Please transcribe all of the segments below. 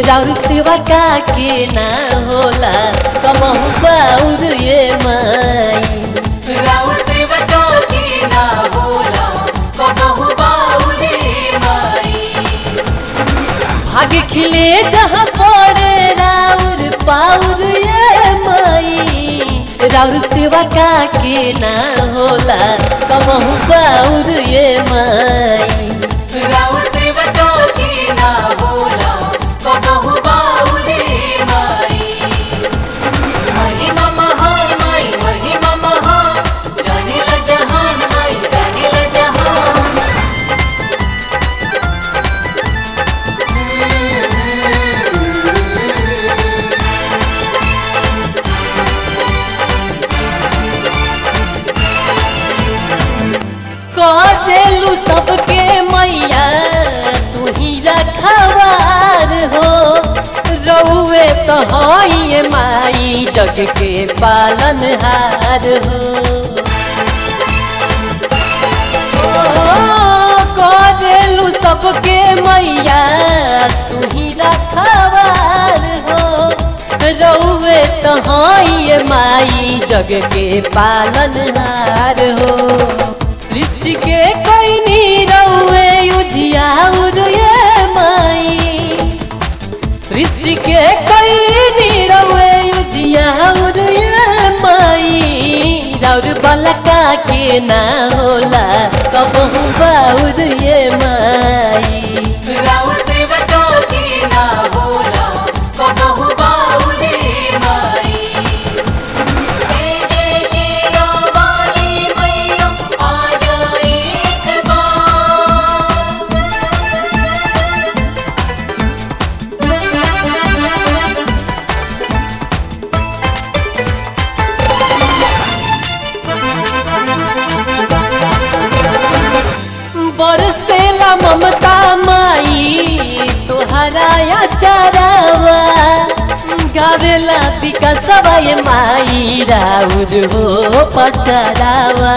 राउर सेवा का के ना होला कमहु बाउर ये माई राउ सेवका की ना होला कबहु बाउरे माई भाग खिले जहाँ पड़े राउर पाउर ये माई राउर सेवा का के ना होला कमहु बाउर ये माई राउ सेवका की ना होला कबहु बाउरे माई महिमा महान माई महिमा महान जानिल जहान माई जानिल जहान कजेलू सबके मैया तू ही रखवार हो रउए तो हई माई जग के पालनहार हो ओ, कजेलू सबके मैया तू ही रखवार हो रउए तो हई माई जग के पालनहार हो सृष्टि के कोई नी रउए उजियाउर ये माई सृष्टि के कोई नी रउए उजियाउर ये माई राउर बलका के ना होला कबहू बाउर ये माई राउ सेवका की ना होला कबहु बाउरे माई जय जय श्री राम वाली मैया आ जाए एक बार बरसेला ममता माई तोहरा या चरावा गावेला विकासवा ये माई राउर हो पचरावा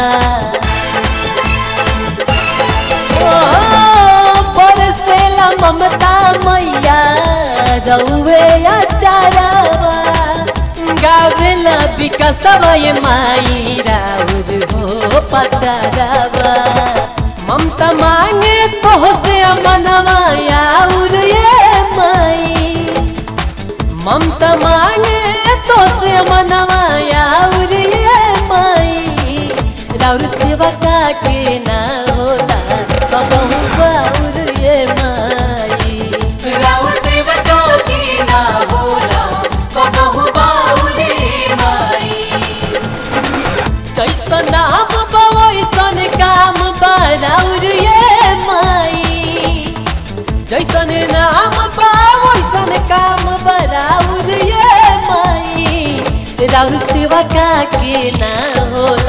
ओ, बरसेला ममता मैया रउवे या चरावा गावेला विकासवा ये माई राउर हो पचरावा ममता मांगे तो से मनवा आउर ये माई ममता मांगे तो से मनवा आउर ये माई राउर सेवा का के ना होला कबहू बाउर ये माई राउ सेवका की ना होला कबहु बाउरे माई जैसन नाम बा वैसन काम बा राउर ये माई जैसन नाम बा वैसन काम बा राउर ये माई राउर सेवा का के ना होला